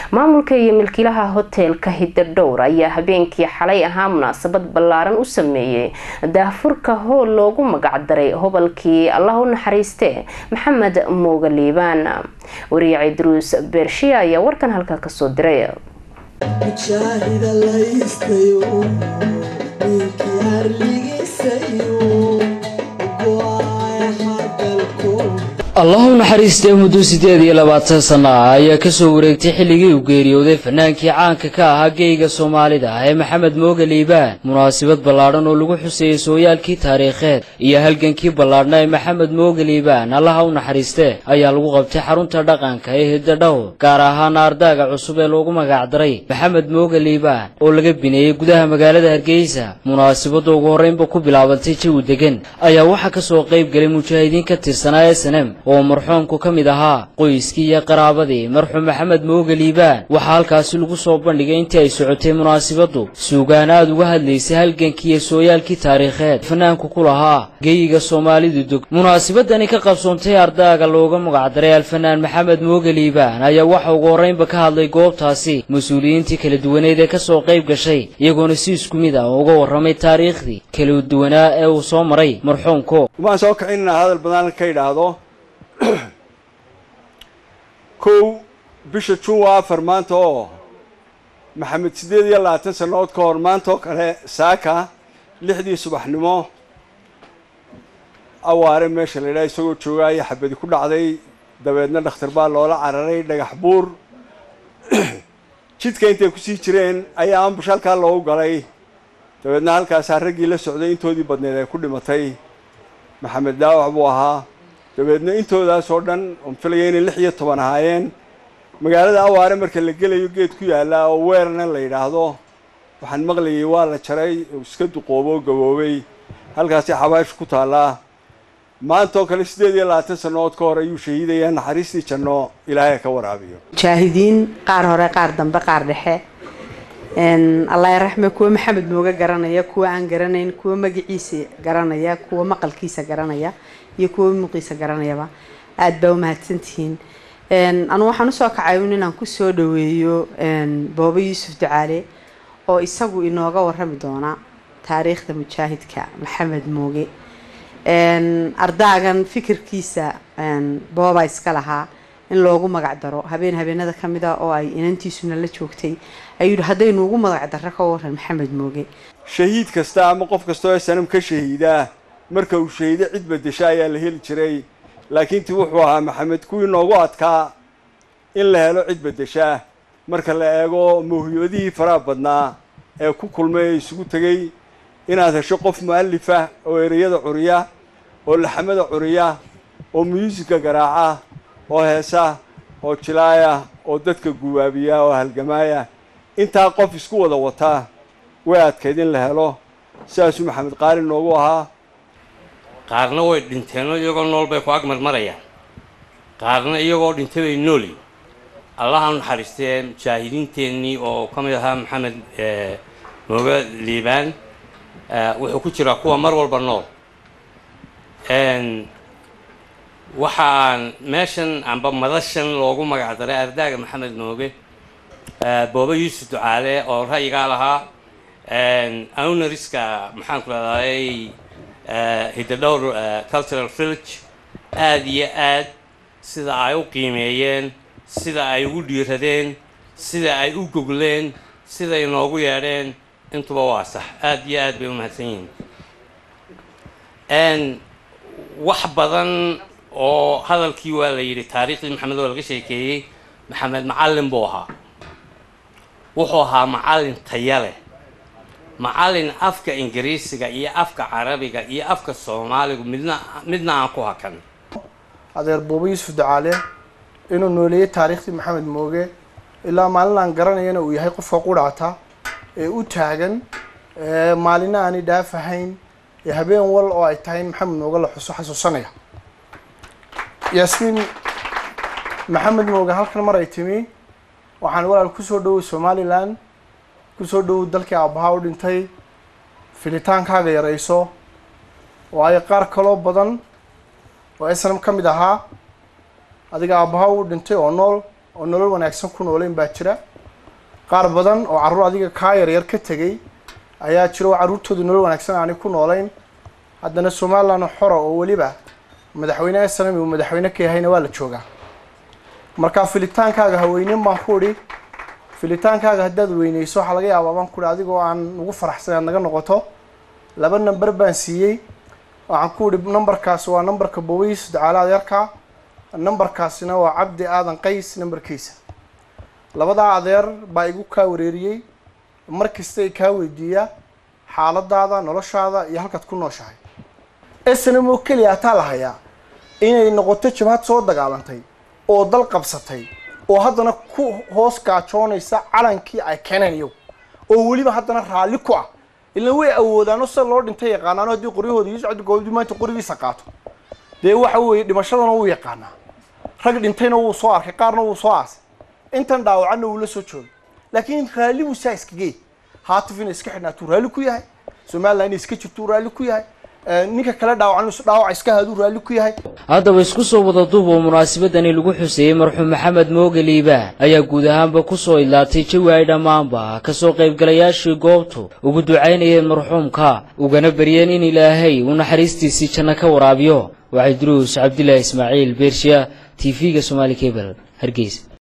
maamulka iyo milkiilaha hoteelka hidadhowr ayaa habeenkii xalay ahaa munaasabad ballaaran u sameeyey daahfurka hool loogu magacdaray hobalkii allah u naxariiste maxamed mooga liibaan wariye cidruus beershiya ayaa warkan halkaa kasoo diray allahu naxariistee muddo siddeed iyo labaatan sanno ah ayaa kasoo wareegtay xilligii uu geeriyooday fanaankii caanka ka ahaa geyga soomaalida ah ee maxamed mooga liibaan munaasabad ballaadhan oo lagu xuseeyey sooyaalkii taariikheed iyo halgankii ballaadhna ee maxamed mooga liibaan allaha u naxariistee ayaa lagu qabtay xarunta dhaqanka ee hidadhow gaar ahaana ardaaga cusub ee loogu magacdaray maxamed mooga liibaan oo laga bineeyey gudaha magaalada hargeysa munaasabadda ugu horreynba ku bilaabantay jawi degan ayaa waxaa kasoo qayb galay mujaahidiin ka tirsanaa ee sanem oo marxuumku ka mid ahaa qoyskii iyo qaraabadii marxuum maxamed mooga liibaan waxaa halkaasi lagu soo bandhigay intii ay socotay munaasabaddu suugaan aad uga hadlaysay halgankii iyo sooyaalkii taariikheed fanaanku ku lahaa geyiga soomaalidu dog munaasabadani ka qabsoontay ardaaga looga magacdaray alfanaan maxamed mooga liibaan ayaa waxa ugu horreynba ka hadlay goobtaasi mas-uuliyiintii kala duwaneed ee kasoo qayb gashay iyagoona si isku mid ah uga warramay taariikhdii kala duwanaa ee uu soo maray marxuumku waan soo kicin hadal badan ka idhaahdo kow bisha juun waa afar maanta oo maxamed siddeed iyo labaatan sannadood ka hor maanta oo kale saaka lixdii subaxnimo awaare meesha la yidhaha isagoo joogaaya xabadi ku dhacday dabeedna dhakhtar baa loola cararay dhagax buur jidka intay kusii jireen ayaa ambush halkaa loogu galay dabeedna halkaasaa raggii la socday intoodii badneed ay ku dhimatay maxamed daawac buu ahaa dabeedna intoodaas oo dhan oon filaya inay lix iyo toban ahaayeen magaalada awaare marka la gelayo geed ku yaalla oo weerarna la yidhaahdo waxaan maqlayay waa la jaray oo iska duqoobo oo gaboobay halkaasi xabaashu ku taallaa maanta oo kale siddeed iyo labaatan sannadood ka hor ayuu shahiidayaa naxariistii janno ilaahay ka waraabiyo mujaahidiin qaar hore qaar dambe qaar dhexe allah raxme kuwa maxamed mooga garanaya kuwa aan garanayn kuwa magaciisa garanaya kuwa maqalkiisa garanaya iyo kuwa muuqiisa garanayaba aada baa umahadsantihiin anugu waxaan usoo kacay un inaan kusoo dhaweeyo boobo yuusuf ducaale oo isagu inooga warami doona taariikhda mujaahidka maxamed mooge ardaagan fikirkiisa booba iska lahaa in loogu magac daro habeen habeenada ka mid a oo ay inantiisuna la joogtay ayuu yihi haddaynu ugu magac darro ka waran maxamed mooge shahiid kasta ama qof kasta oo sanam ka shahiidaa marka uu shahiido cid bedesha ayaa la heli jiray laakiin ti wuxuu ahaa maxamed kuwii noogu adkaa in la helo cid bedesha marka la eego mawhibadihii faraha badnaa ee ku kulmay ee isugu tegey inaad hesho qof mu'alifah oo ereyada curiya oo laxamada curiya oo muusika garaaca oo heesa oo jilaaya oo dadka guwaabiya oo halgamaaya intaa qof isku wada wataa way adkayd in la helo sidaasuu maxamed qaali noogu ahaa qaarna way dhinteenoo iyagoo nool bay ku agmar marayaan qaarna iyagoo dhintay bay nooli allaha naxariistee mujaahidiinteennii oo ka mid ahaa maxamed mooga liibaan wuxuu ku jiraa kuwa mar walba nool waxaan meeshan amba madashan loogu magacdaray ardaaga maxamed mooge booba yuusuf ducaale oo ra'yigaa lahaa ownariska maxaan ku leedahay hidadhowr cultural village aada iyo aad sida ay u qiimeeyeen sida ay ugu dhiiradeen sida ay u gogleen siday noogu yeedheen intuba waa sax aada iyo aad bay u mahadsan yihiin wax badan oo hadalkii waa la yidhi taariikhdii maxamed oo laga sheekeeyey maxamed macallin buu ahaa wuxuu ahaa macallin taya leh macallin afka ingiriisiga iyo afka carabiga iyo afka soomaaligu midna midna aan ku hakan adeer buuba yuusuf ducaale inuu nooleeyey taariikhdii maxamed mooge ilaa maalin aan garanayana uu yahay qofka qudhaata ee u taagan maalina aanay dhaafahayn ee habeen wal oo ay tahay in maxamed mooge la xuso xasuusanaya yaasmiin maxamed mooge halkan mar ay timi waxaan walaal kusoo dhoway somalilan kusoo dhowow dalkii aabbahaa u dhintay filitaankaaga yarayso waayo qaar kaloo badan oo snam ka mid ahaa adiga aabbahaa u dhintay oo nool oo nolol wanaagsan ku nooleyn baa jira qaar badan oo carruur adiga kaa yaryar ka tegay ayaa jira oo carruurtooda nolol wanaagsan aanay ku nooleyn haddana somaliland xora oo weliba madaxweyne snami uu madaxweyne ka yahayna waa la joogaa marka filitaankaaga haweynin baan ku idhi filitaankaaga haddaad weyneyso waxaa laga yaabaa baan ku idhi adigoo aan ugu faraxsan aad naga noqoto laba number baan siiyey waxaan ku idhi numberkaasi waa numberka bowiis ducaale adeerka numberkaasina waa cabdi aadan qays numberkiisa labadaa adeer baa igu kaa wareeriyey mar kasta ay kaa weydiiyaa xaaladaada noloshaada iyo halkaad ku nooshahay snm oo keliya ataa la hayaa inay noqoto jabhad soo dagaalantay oo dal qabsatay oo haddana ku hoos gaajoonaysa calankii ay keeneen iyagu oo weliba haddana raalli ku ah ilan way awoodaano sida loo dhintay yaqaanaano haddii qoryahooda iyo socdi goobdii maanta qorigiisa qaato dee waxa weeye dhimashadana wuu yaqaanaa rag dhintayna wuu soo arkay qaarna wuu soo aasay intan dhaawacanna wuu la soo joogay laakiin raalli buu saa iskagey haatif inay iska xidhnaatuu raalli ku yahay somaliland inay iska jirtuu raalli ku yahay ninka kale dhaawacan dhaawac iska haaduu raalli ku yahay haddaba isku soo wada duub oo munaasabadani lagu xuseeyey marxuum maxamed mooge liibaan ayaa guud ahaanba ku soo idlaatay jawi ay dhammaanba kasoo qaybgalayaashii goobtu ugu ducaynayeen marxuumka ugana baryeen in ilaahay uu naxariistiisii janno ka waraabiyo waxay duruus cabdilaahi ismaaciil beershiya t v-ga somaali cebel hargeysa